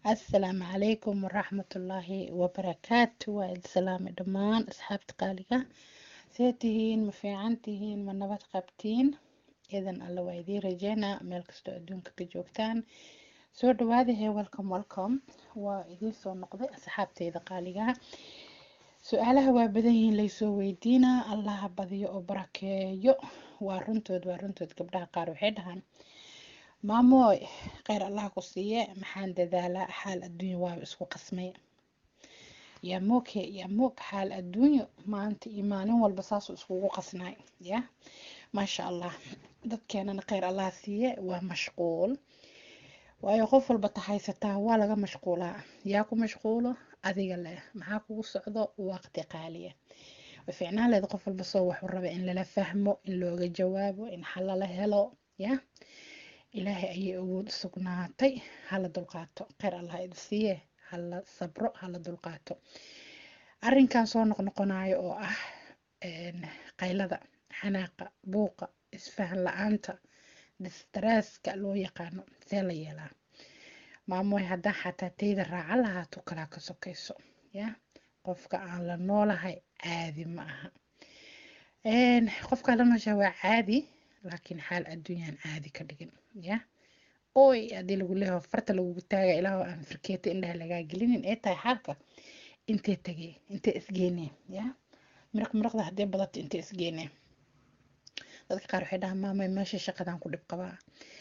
asalaamu calaykum waraxmatullaahi wabarakaatu waa idin salaamay dhammaan asxaabta qaaliga see tihiin ma fiican tihiin ma nabad qabtiin idan alla waa idiin rajeynaa meel kastoo adduunka ka joogtaan soo dhawaadahe welcome welcome waa idiin soo noqday asxaabteyda qaaliga su-aalaha waa badan yihiin laysoo weydiinaa allaha badiyo oo barakeeyo waa runtood waa runtood gabdhaha qaar waxay dhahaan maamooy kheyr allah ku siiye maxaan dadaalaa xaal adduunya waaba isku qasmay yaa mooke yaa moog xaal adduunyo maanta iyo maalin walba saasuu iskugu qasnaay ya maasha allah dadkeenana kheyr allah siiye waa mashquul waayo qof walba tahaysataa waa laga mashquulaa yaa ku mashquulo adiga leh maxaa kugu socdo waqti qaaliya way fiicnaan leed qof walba soo waxuu raba in lala fahmo in looga jawaabo in xal lala helo ya ilaahay ayay awood u sugnaatay hala dulqaato kheyr allah idi siiye hala sabro hala dulqaato arrinkan soo noqnoqonayo oo ah qaylada xanaaqa buuqa isfahan la-aanta distraaska loo yaqaano see la yeelaa maamoy haddaan xataa tayda raaca lahaato kalaa ka sokayso ya qofka aan la noolahay caadi ma aha qofkaa la nooshaha waa caadi laakiin xaal adduunyaan caadi ka dhigin ya oy haddii lagu leeyaho farta lagugu taaga ilaaho aan firkeeta indhaha lagaa gelinin ee tahay xaalka intee tegay intee isgeynee ya miraq miraqda haddee badato intee isgeynee dadka qaar waxay dhahaan maamay meesha shaqadaan ku dhib qabaa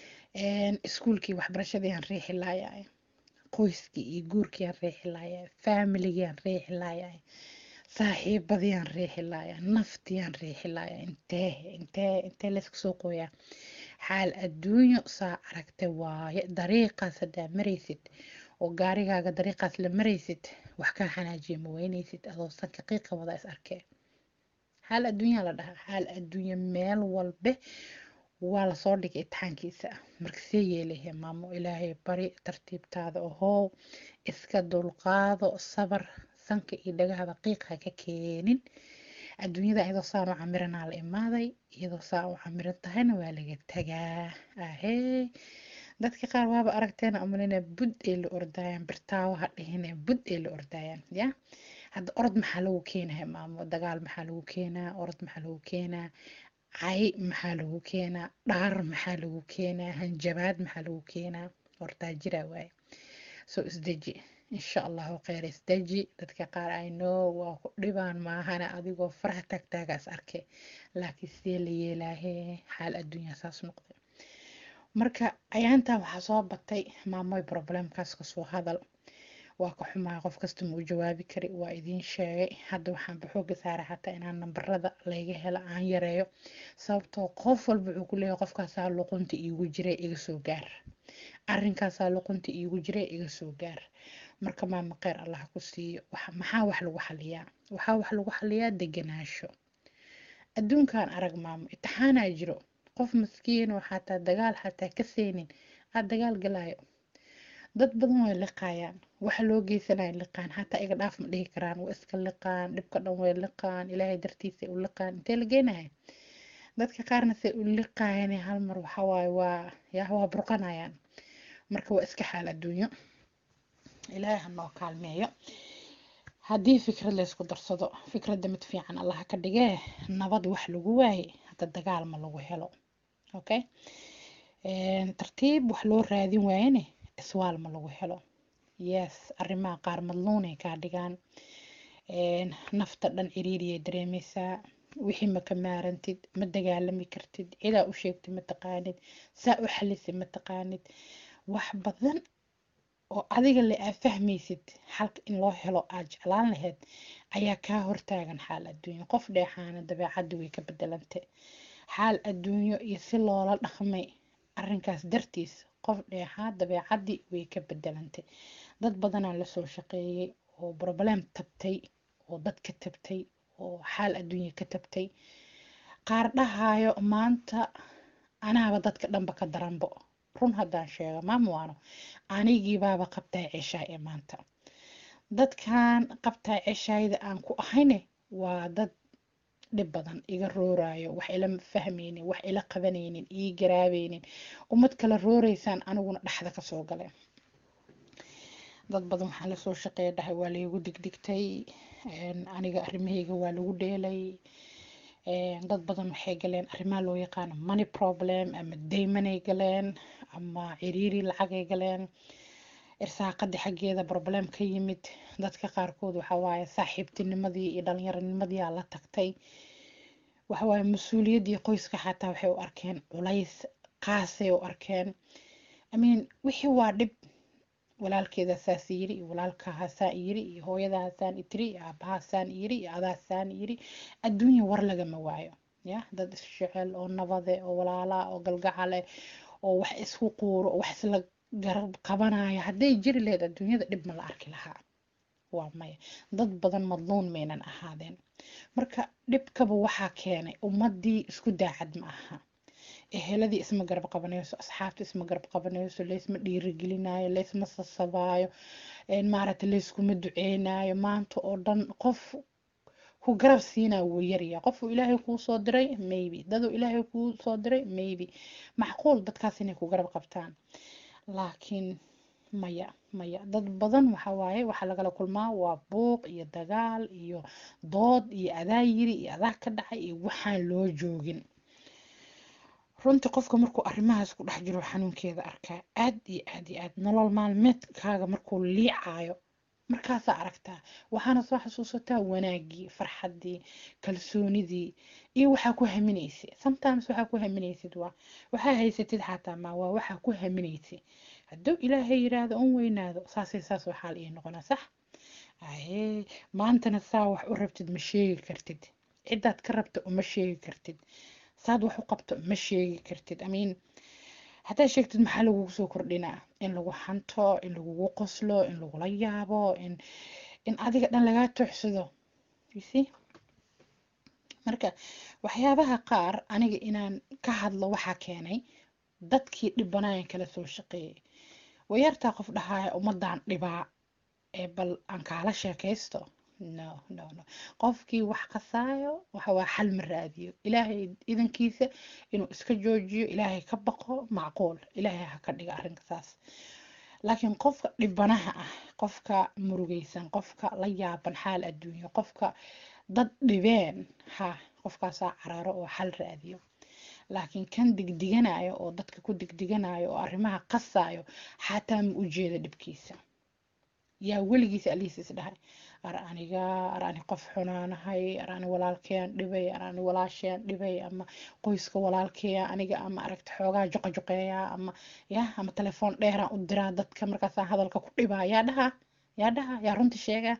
iskuulkii waxbarashadii aan riixi laayahay qoyskii iyo guurkii aan riixi laayahay faamiligii aan riixi laayahay saaxiibadii aan riixi laayahay naftii aan riixi laayahay intee intee intee layska soo qooyaa xaal adduunyo saa aragta waaye dariiqaas haddaa maraysid oo gaarigaaga dariiqaas la maraysid wax kaa xanaajiya ma weynaysid adoo sanka qiiqa wada is arkee xaal adduunyaa la dhahaa xaal adduunyo meel walbe waa lasoo dhigay itixaankiisa marka see yeelahe maamo ilaahay bari tartiibtaada ohow iska dulqaado sabar sanka iyo dhagahada qiiq ha ka keenin adduunyada iyadoo saan u camiranaa la imaaday iyadoo saa u camiran tahayna waa laga tagaa ahee dadka qaar waaba aragteena amalina bud ay la ordaayaan birtaawo ha dhihine bud ay la ordaayaan ya hadda orod maxaa lagu keenaya maamo dagaal maxaa lagu keenaa orod maxaa lagu keenaa cay maxaa lagu keenaa dhaar maxaa lagu keenaa hanjabaad maxaa lagu keenaa hortaa jira waaye soo isdeji insha allahu kheyr isdeji dadka qaar ay know waa ku dhibaan maahana adigoo faraha taagtaagaas arke laakiin sidee la yeelaahee xaal adduunya saas noqday marka ayaantan waxaa soo batay maamoy problemkaas kasoo hadal waa ka xumahay qof kasta ma u jawaabi kari waa idiin sheegay hadda waxaan baxooga saaray xataa inaan nambarada layga helo aan yareeyo sababtoo qof walba wuxuu ku leeyahay qofkaasaa luqunta iigu jiray iga soo gaar arrinkaasaa luqunta iigu jiray iga soo gaar marka maama kheyr allah ku siiyo maxaa wax lagu xaliyaa waxaa wax lagu xaliyaa deganaansho adduunkan arag maamo itixaanaa jiro qof maskiin oo xataa dagaal xataa ka seynin aad dagaal galaayo dad badan way liqaayaan waxa loo geysanaya liqaan xataa iga dhaaf ma dhihi karaan waa iska liqaan dhibka dhan way liqaan ilaahay dartiisa u liqaan intee la geenaya dadka qaarna say u liqaayaan hal mar waxawaaye waa yaa waa burqanayaan marka waa iska xaal adduunyo ilaahay ha noo kaalmeeyo haddii fikrad laysku darsado fikradda mid fiican allaha ka dhigee nabad wax lagu waaye hadda dagaal ma lagu helo okay tartiib wax loo raadin waayene iswaal ma lagu helo yes arrimaha qaar madluunay kaa dhigaan nafta dhan ciriiriyay dareemaysaa wixii ma ka maarantid ma dagaalami kartid cidaa u sheegtay ma taqaanid saa u xalisay ma taqaanid wax badan oo adiga le aa fahmaysid xalka in loo helo aad jeclaan lahayd ayaa kaa hortaagan xaal adduunyo qof dheexaana dabeecaddi way ka bedelantay xaal adduunyo iyo si loola dhaqmay arrinkaas dartiis qof dheexaa dabeecaddii way ka bedelantay dad badanaa lasoo shaqeeyey oo broblem tabtay oo dad ka tabtay oo xaal adduunya ka tabtay qaar dhahaayo maanta anaaba dadka dhanba ka daranbo run haddaan sheego maamuwaano anigiibaaba qabtaa ceshaay ee maanta dadkan qabtaa ceshaayda aan ku ahayne waa dad dhib badan iga rooraayo wax ila fahmaynin wax ila qabanaynin ii garaabeynin ummad kala rooreysaan aniguna dhexda kasoo gale dad badan waxaan lasoo shaqeeya dhahay waa laygu digdigtay aniga arrimahayga waa lagu dheelay dad badan waxay galeen arrimaha loo yaqaano money problem ama daymanay galeen ama ciriiri lacagay galeen irsaaqadii xaggeeda problem ka yimid dadka qaarkood waxa waaye saaxiibtinimadii iyo dhallinyaronimadii aa la tagtay waxa waaye mas-uuliyaddii qoyska xataa waxay u arkeen culays qaasay u arkeen amiin wixii waa dhib walaalkeeda saas yiri iyo walaalkahaasaan yiri iyo hooyadahaasaan itiri iyo aabahaasaan yiri iyo adaasaan yiri adduunya war lagama waayo ya dad isjecel oo nabade oo walaala oo galgacale oo wax isku quuro oo wax isla garab qabanaya hadday jiri lahayd adduunyada dhib ma la arki lahaa waa maya dad badan madluun maynan ahaadeen marka dhibkaba waxaa keenay ummadii isku daacad ma aha eheladii isma garab qabanayso asxaabta isma garab qabanayso laysma dhiirigelinayo laysma sasabaayo maaragta layskuma duceynayo maanta oo dhan qof ku garab siinaa wuu yarya qofuu ilaahay kuu soo diray maybe daduu ilaahay kuu soo diray maybe macquul dadkaas inay ku garab qabtaan laakiin maya maya dad badan waxa waaye waxaa lagala kulmaa waa buuq iyo dagaal iyo dood iyo adaa yiri iyo adaa ka dhacay iyo waxaan loo joogin runtii qofka markuu arrimahaas ku dhex jiro xanuunkeeda arkaa aad iyo aad iyo aad nolol maalmeedkaaga markuu liicayo markaasaa aragtaa waxaana soo xasuusataa wanaagii farxaddii kalsoonidii iyo waxaa ku haminaysa sometimes waxaa ku haminaysid waa waxaa haysatid xataa ma waa waxaa ku haminaysa hadduu ilaahay yiraahdo un weynaado saasay saas waxaa la ii noqonaa sax aye maantana saa wax u rabtid ma sheegi kartid ciddaad ka rabta uma sheegi kartid saad wax u qabto ma sheegi kartid amiin haddaad sheegtid maxaa lagugu soo kordhinaa in lagu hanto in lagugu qoslo in lagula yaabo in in adiga dhan lagaa tooxsado see marka waxyaabaha qaar aniga inaan ka hadlo waxaa keenay dadkii dhibanayan kala soo shaqeeyay wayartaa qof dhahaya ummadan dhibaa ee bal aan kaala sheekaysto no no no qofkii wax qasaayo waxa waa xal ma raadiyo ilaahay idankiisa inuu iska joojiyo ilaahay ka baqo macquul ilaahay ha ka dhiga arrinka saas laakiin qofka dhibanaha ah qofka murugaysan qofka la yaaban xaal adduunyo qofka dad dhibeen ha qofkaasaa caraaro oo xal raadiyo laakiin kan digdiganayo oo dadka ku digdiganayo oo arrimaha qasaayo xataa ma u jeeda dhibkiisa yaa weligiisa aliis is dhahay ar aniga ar ani qof xunaanahay ar ani walaalkeyaan dhibay ar ani walaasheyaan dhibay ama qoyska walaalkeya aniga ama aragta xoogaa joqojoqeeya ama ya ama telefoon dheeraan u diraa dadka markaasaan hadalka ku dhibaa yaa dhaha yaa dhaha yaa runta sheega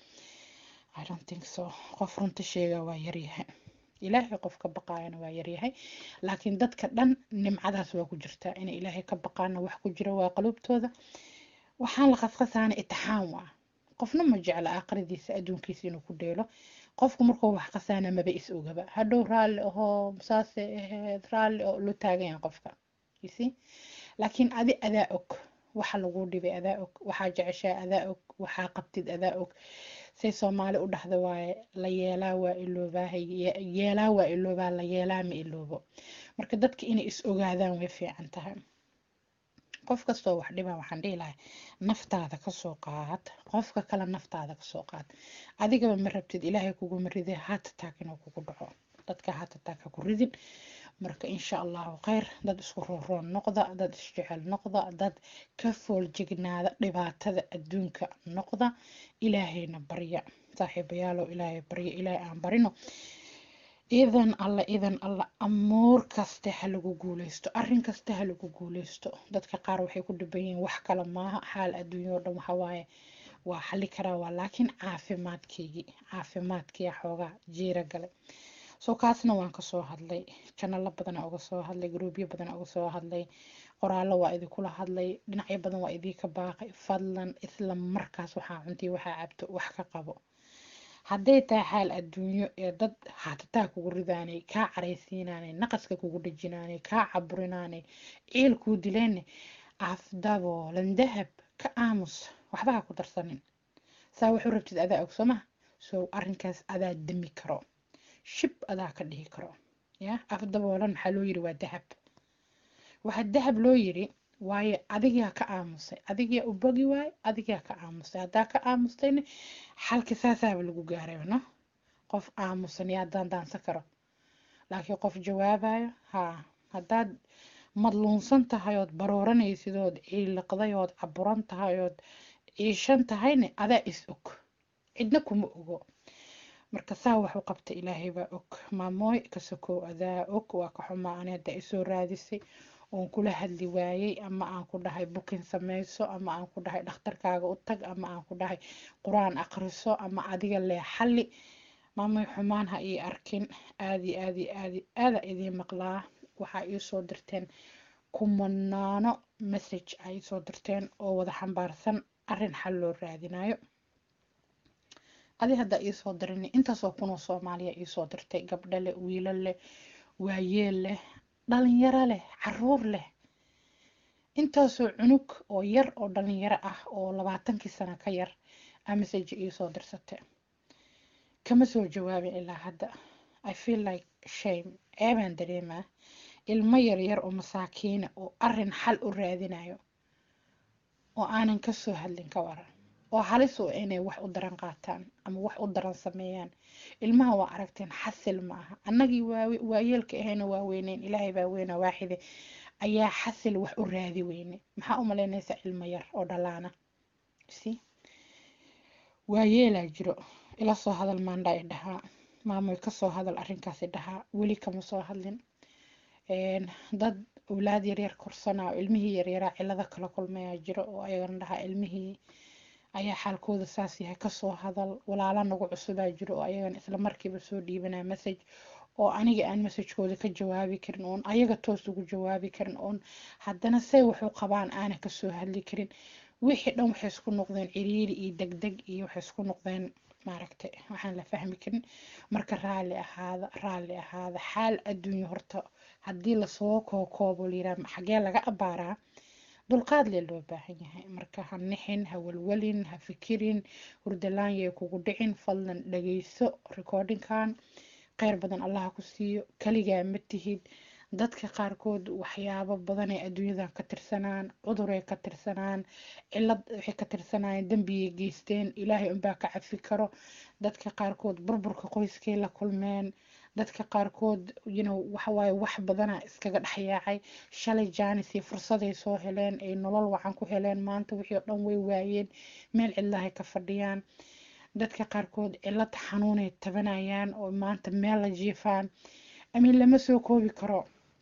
i don't think so qof runta sheega waa yaryahay ilaahay qof ka baqaayana waa yaryahay laakiin dadka dhan nimcadaas waa ku jirtaa inay ilaahay ka baqaana wax ku jira waa qaluubtooda waxaan la qasqasaana itixaan waa qofna ma jecla aakhiradiisa adduunkiisa inuu ku dheelo qofku markuu wax qasaana maba is ogaba hadhow raalli ahoo saase aheed raalli oo lo taagayan qofka ysi laakiin adi adaa og waxa lagu dhibay adaa og waxaa jeceshaa adaa og waxaa qabtid adaa og say soomaali u dhahda waaye la yeelaa waa iloobaa yeelaa waa iloobaa la yeelaa ma iloobo marka dadka inay is ogaadaan way fiican tahay qof kastoo wax dhibaa waxaan dhihi lahay naftaada kasoo qaad qofka kale naftaada kasoo qaad adigaba ma rabtid ilaahay kuguma ride hatatak inuu kugu dhaco dadka hatatak ha ku ridin marka insha allahu kheyr dad isku rooroon noqda dad isjecel noqda dad ka fooljignaada dhibaatada adduunka noqda ilaahayna barya saaxiibayaalow ilaahay barya ilaahay aan barino idan alla idan alla amuur kaste ha lagu guuleysto arrin kaste ha lagu guuleysto dadka qaar waxay ku dhiban yihiin wax kale maaha xaal adduunya oo dhan waxa waaye waa xali karaa waa laakiin caafimaadkeygii caafimaadkiya xoogaa jiira gale soo kaasna waan kasoo hadlay janalo badana uga soo hadlay gruubyo badana uga soo hadlay qoraallo waa idinkula hadlay dhinacyo badan waa idinka baaqay fadlan isla markaas waxaa cuntiy waxaa cabto wax ka qabo hadday tahay xaal adduunyo ee dad haatataa kugu ridaanay kaa caraysiinaanay naqaska kugu dhejinaanay kaa caburinaanay ciil kuu dileene afdaboolan dahab ka aamus waxba ha ku darsanin saa wuxuu rabtid adaa og soo maha soo arrinkaas adaa dami karo shib adaa ka dhihi karo ya afdaboolan maxaa loo yiri waa dahab waxaa dahab loo yiri waayo adigaa ka aamusay adigaa u bogi waaye adigaa ka aamusay haddaa ka aamustayna xalka saasaaba lagu gaarayba no qof aamusan yaa daandaansan karo laakiin qof jawaabayo haa haddaad madluunsan tahay ood barooranaysid ood ciiliqday ood caburan tahay ood ciishan tahayna adaa is og cidna kuma ogo marka saa wax u qabta ilaahay baa og maamooy ka sokow adaa og waa ka xumaa ani haddaa isoo raadisay oon kula hadli waayey ama aan ku dhahay bukin samayso ama aan ku dhahay dhakhtarkaaga u tag ama aan ku dhahay qur-aan akhriso ama adiga lee xalli maamay xumaan ha ii arkin aadi aadi aadi aada idiin maqlaa waxaa ii soo dirteen kumanaano message ay soo dirteen oo wada xambaarsan arrin xal loo raadinayo adi haddaa iisoo dirin intaasoo kunoo soomaaliya iisoo dirtay gabdho leh wiilo leh waayeel leh dhalinyaro leh caruur leh intaasoo cunug oo yar oo dhalinyaro ah oo labaatankii sano ka yar aa message iisoo dirsatay kama soo jawaabin ilaa hadda i feel like shame ceebaan dareemaa ilmo yaryar oo masaakiina oo arin xal u raadinayo oo aanan kasoo hadlin ka waran oo halis u inay wax u daran qaataan ama wax u daran sameeyaan ilmaha waa aragteen xasil ma aha annagii waayeelka ahayna waa weyneyn ilaahay baa weyna waaxide ayaa xasil wax u raadi weyne maxaa u malaynaysaa ilmo yar oo dhalaana si waayeelaa jiro ila soo hadal maandhaa i dhahaa maamoy kasoo hadal arrinkaasi dhahaa weli kama soo hadlin dad awlaad yaryar korsanaa oo ilmihii yaryaraa cilado kala kulmayaa jiro oo ayagana dhahaa ilmihii ayaa xaalkooda saas yahay kasoo hadal walaala nagu cusubaa jiro oo ayagana isla markiiba soo dhiibanaa message oo aniga aan messagekooda ka jawaabi karin oon ayaga toos ugu jawaabi karin oon haddana say waxu qabaan aana kasoo hadli karin wixii dhan waxay isku noqdeen ciriiri iyo degdeg iyo waxay isku noqdeen maaragtay waxaan la fahmi karin marka raalli ahaada raalli ahaada xaal adduunyo horta haddii lasoo kookoobo layiraha xagee laga abaaraa dulqaad lee loo baahan yahay marka ha nixin ha walwalin ha fikirin hurdalaan yay kugu dhicin fadlan dhageyso recordingkan kheyr badan allaha ku siiyo kaligaa ma tihid dadka qaarkood waxyaabo badanay adduunyadan ka tirsanaan cuduray ka tirsanaan cilad waxay ka tirsanayeen dembiyay geysteen ilaahay unbaa ka cafi karo dadka qaarkood burburka qoyskay la kulmeen dadka qaarkood ynow waxawaaye wax badana iskaga dhexyaacay shalay jaanis iyo fursaday soo heleen ay nolol wacan ku heleen maanta wixii oo dhan way waayeen meel cidlahay ka fadhiyaan dadka qaarkood cilad xanuunay tabanayaan oo maanta meel la jiifaan amin lama soo koobi karo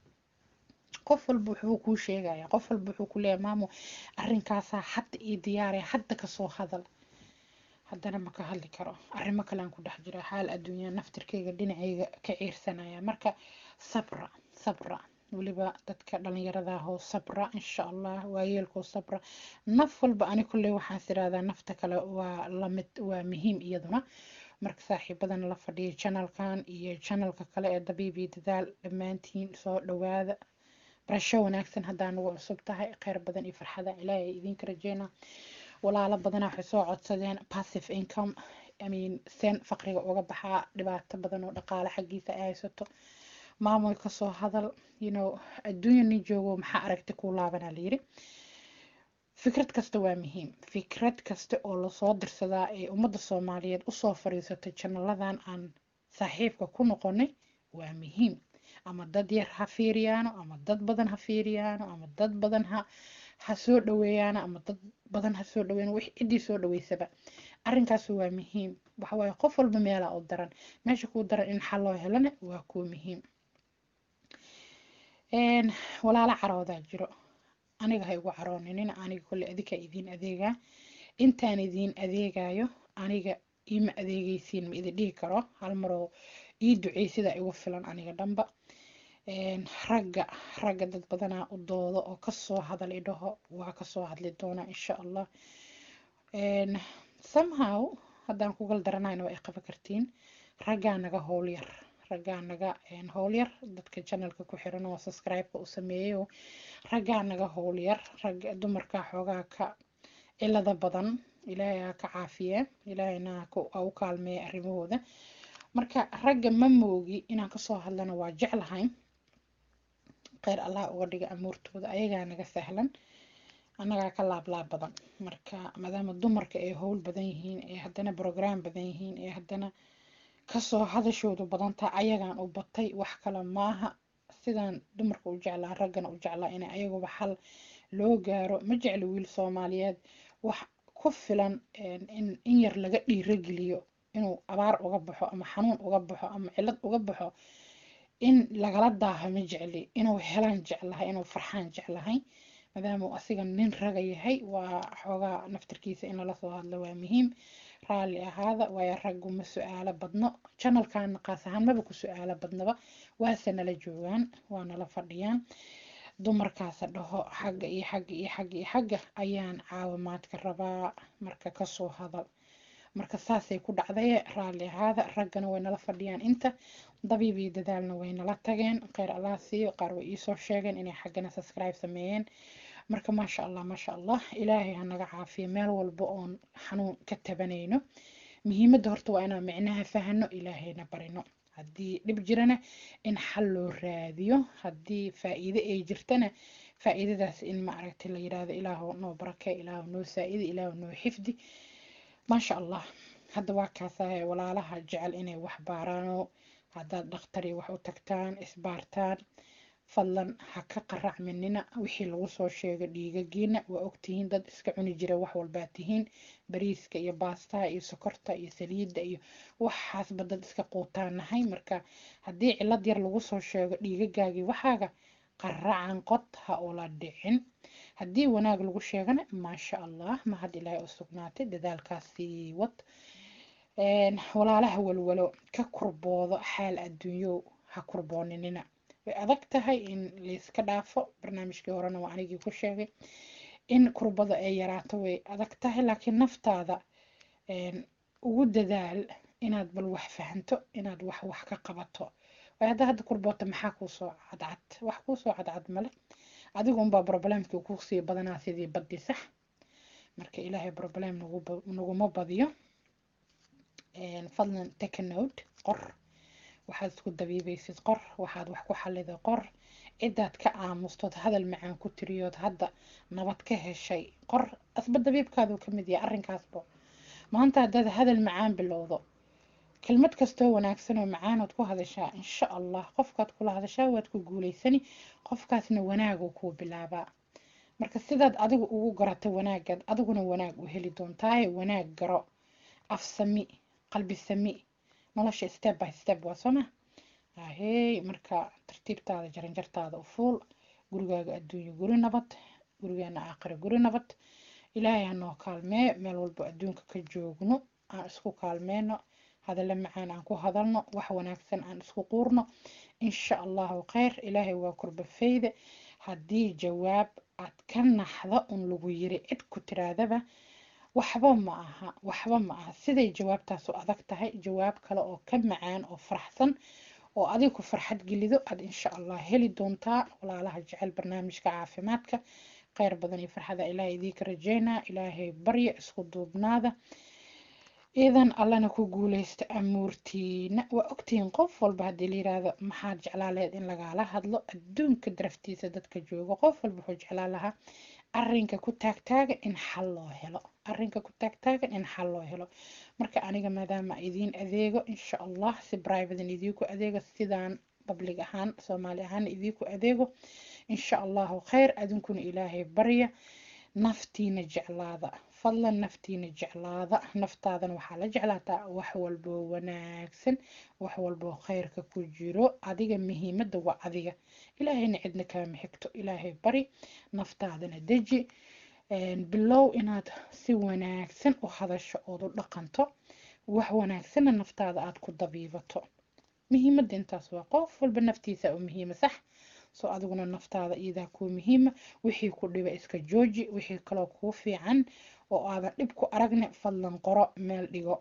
qof walba wuxuu kuu sheegaya qof walba wuxuu ku leeyahay maamo arrinkaasaa hadda ii diyaaraya hadda kasoo hadal haddana ma ka hadli karo arrimo kalean ku dhex jira xaal adduunya naftirkayga dhinacayga ka ciirsanaya marka sabra sabra weliba dadka dhalinyaradaahoo sabra insha allah waayeelkoo sabra naf walba ani kulley waxaan tiraahdaa nafta kale waa lamid waa muhiim iyaduna marka saaxiibadan la fadhiya janalkan iyo janalka kale ee dabiibi dadaal dhammaantiin soo dhawaada barasho wanaagsan haddaa nagu cusub tahay kheyr badan iyo farxada ilaahay idinka rajeyna walaalo badanaa waxay soo codsadeen passive income imean seen faqriga uga baxaa dhibaato badan oo dhaqaale xaggiisa ay haysato maamoy kasoo hadal you know adduunya nin joogo maxaa aragti kuu laabanaa layiri fikrad kasta waa muhiim fikrad kasta oo lasoo dirsadaa ee ummadda soomaaliyeed usoo fadhiisatay janalladan aan saaxiibka ku noqonay waa muhiim ama dad yar ha fiiriyaano ama dad badan ha fiiriyaano ama dad badan ha ha soo dhaweeyaano ama dad badan ha soo dhaweeyaan wix ciddii soo dhaweysaba arrinkaas waa muhiim waxawaaye qof walba meelaa u daran meesha kuu daran in xal loo helana waa kuu muhiim walaalo caroodaa jiro aniga ha igu carooninin aniga kolle adika idiin adeegaa intaan idiin adeegayo aniga iima adeegaysiin ma idin dhihi karo hal maroo ii duceey sidaa igu filan aniga dhanba ragga ragga dad badanaa u doodo oo kasoo hadal idhaho waa kasoo hadli doonaa insha allah somehow haddaan kugal daranayna waa ay qaban kartiin raggaa naga howlyar raggaa naga howlyar dadka janalka ku xiran oo subscribe-ka u sameeyayo raggaa naga howlyar ragga dumarka xoogaa ka cilada badan ilaahay ha ka caafiye ilaahayna ha u kaalmeeya arrimahooda marka ragga ma moogi inaan kasoo hadlana waa jeclahay kheyr allah uga dhiga amuurtooda ayagaa naga sahlan annagaa ka laablaab badan marka maadaama dumarka ay howl badan yihiin ee haddana brograam badan yihiin ee haddana kasoo hadashoodu badantaa ayagaan u batay wax kale maaha sidaan dumarka u jeclaa raggana u jeclaa in ayaguba xal loo gaaro ma jecli wiil soomaaliyeed wax ku filan in yar laga dhiirageliyo inuu abaar uga baxo ama xanuun uga baxo ama cilad uga baxo in lagala daaho ma jecli inuu helaan jeclahay inuu farxaan jeclahay maadaama uu asiga nin raga yahay waa xoogaa naftarkiisa in lala soo hadlo waa muhiim raalli ahaada waayo raggu ma su-aalo badno janalkan qaas ahaan maba ku su-aalo badnaba waase nala joogaan waa nala fadhiyaan dumarkaasa dhaho xagga iyo xagga iyo xagga iyo xagga ayaan caawimaadka rabaa marka kasoo hadal marka saasay ku dhacdaye raalli ahaada raggana way nala fadhiyaan inta dabiib iyo dadaalna way nala tageen kheyr allah siiyo qaar way iisoo sheegeen inay xaggana subscribe sameeyeen marka maasha allah maasha allah ilaahay ha naga caafiyo meel walba oon xanuun ka tabanayno muhiimadda horta waa inaan micnaha fahano ilaahayna barino haddii dhib jirana in xal loo raadiyo haddii faa'iide ay jirtana faa'iidadaas in ma aragtay la yidhaahdo ilaahu noo barakee ilaahu noo saa'idi ilaahu noo xifdi maasha allah hadda waa kaasahay walaalaha jecel inay wax baaraano haddaad dhakhtari wax u tagtaan isbaartaan fadlan ha ka qaracminina wixii lagu soo sheegay dhiigagiina waa ogtihiin dad iska cuni jira wax walbaa tihiin bariiska iyo baastaha iyo sokorta iyo saliidda iyo waxaasba dad iska quutaanahay marka haddii cilad yar lagu soo sheego dhiigagaagii waxaaga qaracan qod ha ula dhicin haddii wanaag lagu sheegana maasha allah mahad ilaahay u sugnaatay dadaalkaasii wad walaalaha walwalo ka kurboodo xaal adduunyo ha kurbooninina way adag tahay in layska dhaafo barnaamijkii horena waa anigii ku sheegay in kurbada ay yaraato way adag tahay laakiin naftaada ugu dadaal inaad bal wax fahanto inaad wax wax ka qabato way hadda hadda kurboota maxaa kuusoo cadcad wax kuusoo cadcad male adigu unbaa problemkii kusii badanaa sidii baddi sax marka ilaahay problem naguma badiyo fadlan take a note qor waxaad isku dabiibaysid qor waxaad wax ku xaliday qor cidaad ka aamustood hadal macaan ku tiriyood hadda nabad ka heshay qor asba dabiibkaaduu ka mid yahay arrinkaasba maanta haddaad hadal macaan bilowdo kelmad kastoo wanaagsan oo macaanood ku hadashaa insha allah qofkaad kula hadashaa waad ku guulaysani qofkaasna wanaaguu kuu bilaabaa marka sidaad adigu ugu garatay wanaagaad adiguna wanaag u heli doontaaye wanaag garo af sami qalbi sami nolosha step by step waa sooma ahey marka tartiibtaada jaranjartaada u fuul gurigaaga adduunyo guri nabad gurigeena aakhira guri nabad ilaahay hanoo kaalmee meel walbo adduunka ka joogno aan isku kaalmeyno hadalla macaan aan ku hadalno wax wanaagsan aan isku quurno insha allahu kheyr ilaahay waa kurbafeyda haddii jawaab aad ka naxdo un lagu yiri cid ku tiraadaba waxba ma aha waxba ma aha siday jawaabtaasu adag tahay jawaab kale oo ka macaan oo faraxsan oo adiga ku farxad gelido aad insha allah heli doontaa walaalaha jecel barnaamijka caafimaadka kheyr badan iyo farxada ilaahay idiinka rajeynaa ilaahay barya isku duubnaada idan allana ku guuleysta amuurtiina waa ogtihiin qof walba haddii la yiraahdo maxaad jeclaa lahayd in lagala hadlo adduunka daraftiisa dadka jooga qof walba wuxuu jeclaa lahaa arrinka ku taagtaaga in xal loo helo arrinka ku taagtaagan in xal loo helo marka aniga maadaama idiin adeego insha allah si privaten idiinku adeego sidaan public ahaan soomaali ahaan idiinku adeego insha allahu kheyr adinkuna ilaahay barya naftiina jeclaada fadlan naftiina jeclaada naftaadana waxaa la jeclaataa wax walboo wanaagsan wax walboo kheyrka ku jiro adiga muhiimadda waa adiga ilaahayna cidna kaama xigto ilaahay bari naftaadana deji bilow inaad si wanaagsan u hadasho ood u dhaqanto wax wanaagsanna naftaada aad ku dabiibato muhiimadda intaas waa qof walba naftiisa u muhiima sax soo adiguna naftaada iyadaa kuu muhiima wixii ku dhiba iska jooji wixii kaloo kuu fiican oo aadan dhib ku aragna fadlan qoro meel dhigo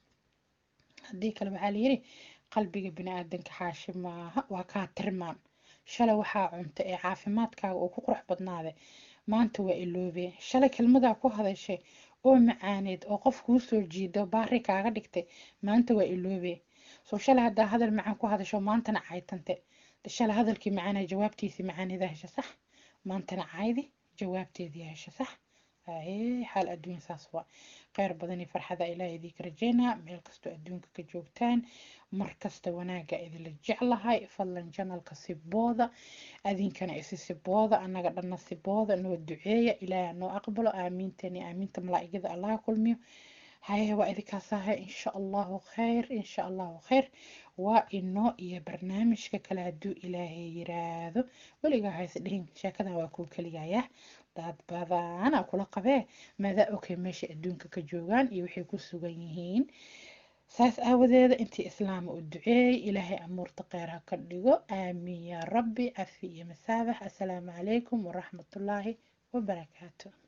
haddii kale waxaa layidhi qalbiga bini-aadanka xaashi maaha waa kaa tirmaan shalay waxaa cunta ee caafimaadkaaga uu ku qurux badnaade maanta waa iloobee shalay kelmadaa ku hadashay oo macaaneed oo qof kuu soo jiido baari kaaga dhigtay maanta waa iloobee soo shalay haddaa hadal macaan ku hadasho maantana caytante shalay hadalkii macaana jawaabtiisii macaaneeda hesha sax maantana caydi jawaabteedii hesha sax haye xaal adduun saas waa kheyr badan iyo farxada ilaahay idinka rajeynaa meel kastoo adduunka ka joogtaan mar kasta wanaaga idinla jeclahay fadlan janalka sibooda adinkana isi sibooda annaga dhanna sibooda noo duceeya ilaahay noo aqbalo aamiinteeni aamiinta malaa'igada allaha kulmiyo haye waa idinkaas ahay insha allahu khayr insha allahu khayr waa inoo iyo barnaamijka kale hadduu ilaahay yiraahdo weligaa hayse dhihin sheekadan waa kuu keligaya dad badana kula qabee maadaa okay meesha adduunka ka joogaan iyo waxay ku sugan yihiin saas aawadeeda intii islaama u duceeyey ilaahay amuurta kheyr ha ka dhigo aamiin yaa rabbi cafi iyo masaabax assalaamu calaykum waraxmatullaahi wabarakaatu